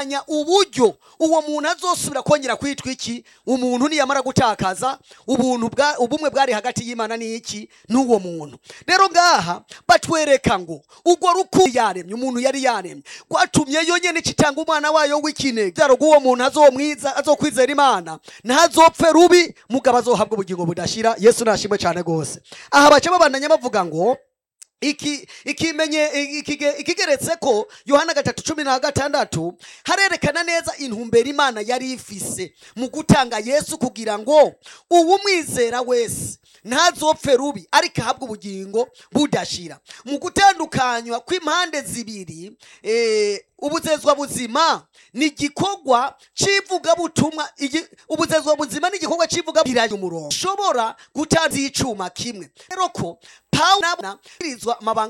bitandukanya uburyo uwo muntu azosubira kongera kwitwa iki umuntu niyamara gutakaza ubuntu bwa ubumwe bwari hagati y'imana n'iki n'uwo muntu rero ngaha batwereka ngo urwo rukundo yaremye umuntu yari yaremye rwatumye yonyine kitanga umwana wayo w'ikinege byaro rw'uwo muntu azomwiza azokwizera imana ntazopfe rubi mugabo azohabwa ubugingo budashira yesu nashimwe cyane rwose aha baca babandanya bavuga ngo iki ikimenye ikige- ikigeretse ko yohana gatatu cumi na gatandatu harerekana neza intumbero imana yari ifise mu gutanga yesu kugira ngo uwumwizera wese ntazopfe rubi ariko ahabwe ubugingo budashira mu gutandukanywa kw'impande zibiri eh, ubuzezwa buzima ni igikorwa c'ivugabutumwa igi- ubuzezwa buzima ni igikorwa c'ivuga umurongo ushobora gutanza icuma kimwe rero ko pawulo amabanga